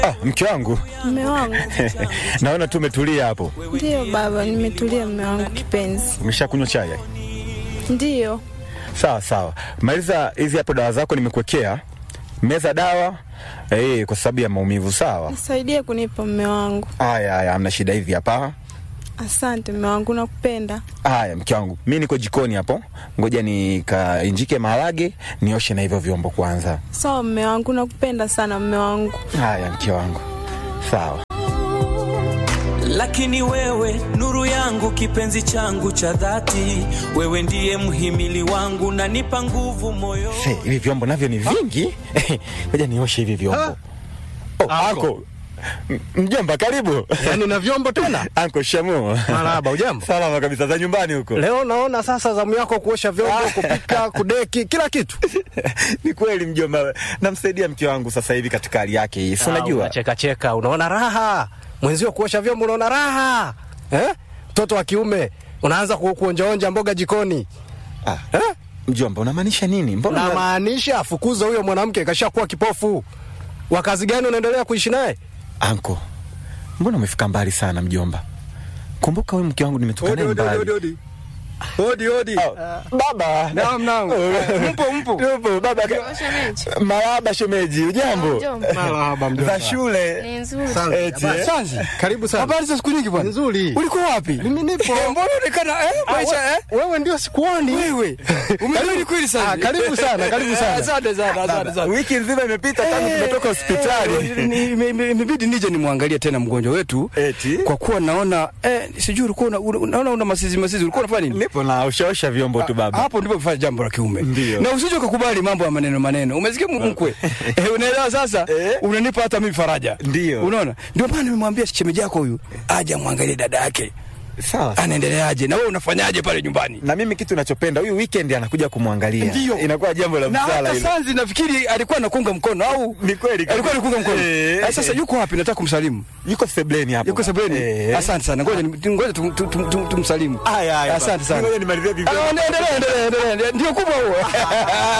Ah, mke wangu Mme wangu. naona tu umetulia hapo. Ndiyo baba, nimetulia mme wangu kipenzi. Umeshakunywa chai? Ndiyo. Sawa sawa, maliza hizi hapo dawa zako nimekuwekea. Meza dawa eh, kwa sababu ya maumivu. Sawa. Nisaidie kunipa mme wangu. Haya haya, hamna shida. Hivi hapa. Asante mme wangu, nakupenda. Haya mke wangu, mi niko jikoni hapo, ngoja nikainjike maharage nioshe na hivyo vyombo kwanza. Sawa mme wangu, nakupenda sana mme wangu. Haya mke wangu, sawa. Lakini wewe nuru yangu, kipenzi changu cha dhati, wewe ndiye mhimili wangu, nanipa nguvu moyo. Se, hivi vyombo navyo ni vingi. Ngoja nioshe hivi vyombo. Oh, anko. M- Mjomba karibu. Yaani na vyombo tena? Anko Shamu. Marahaba, ujambo? Salama kabisa za nyumbani huko. Leo naona sasa zamu yako kuosha vyombo, kupika, kudeki, kila kitu. Ni kweli mjomba, namsaidia mke wangu sasa hivi katika hali yake hii. Si unajua? Cheka cheka, unaona raha. Mwenzio kuosha vyombo unaona raha. Eh? Mtoto wa kiume unaanza ku, kuonjaonja mboga jikoni. Ah, Eh? mjomba unamaanisha nini? Mbona Na maanisha afukuza huyo mwanamke kashakuwa kipofu. Wa kazi gani unaendelea kuishi naye? Anko, mbona umefika mbali sana mjomba? Kumbuka wewe mke wangu nimetoka naye mbali. odi. Odi odi. Ah, Baba. Naam, naam. Mpo, mpo. Tupo baba. Marahaba shemeji, ujambo? Mjomba. Marahaba mjomba. Za shule. Ni nzuri. Eti, eh? Sanzi, karibu sana. Habari za siku nyingi bwana. Nzuri. Ulikuwa wapi? Mimi nipo. Mbona unaonekana eh Ah, maisha we- eh? Wewe ndio sikuoni. Wewe. Umerudi kweli Ah, sana. karibu sana, karibu sana. Asante sana, asante sana. Wiki nzima imepita tangu tumetoka hospitali. Eh, ni- ime- ime- Imebidi nije nimwangalie tena mgonjwa wetu Eti? kwa kuwa naona eh, sijui ulikuwa una- una- unaona una masizi masizi, ulikuwa unafanya nini? Nipo na ushaosha vyombo tu baba. Hapo ndipo kufanya jambo la kiume, Ndio. na usije ukakubali mambo ya maneno maneno. Umesikia mkwe? Eh, unaelewa sasa? Eh. Unanipa hata mimi faraja. Ndio. Unaona, ndio maana nimemwambia shemeji yako huyu aje amwangalie dada yake Sawa. anaendeleaje, na wewe unafanyaje pale nyumbani. Na mimi kitu nachopenda huyu weekend anakuja kumwangalia. Ndio. Inakuwa jambo la na msala hata hilo. Sanzi nafikiri alikuwa anakunga mkono au Ni kweli kabisa. alikuwa anakunga mkono. Eh. Eh, Sasa yuko wapi? Nataka kumsalimu. Yuko sebleni hapo. Yuko sebuleni. Eh. Asante sana. Ngoja ni- ngoja tum- tum- tum- tum- tumsalimu. Haya haya. Asante sana. Ngoja nimalizie vivyo. Ah, Endelea, endelea, endelea. Ndio kubwa huo.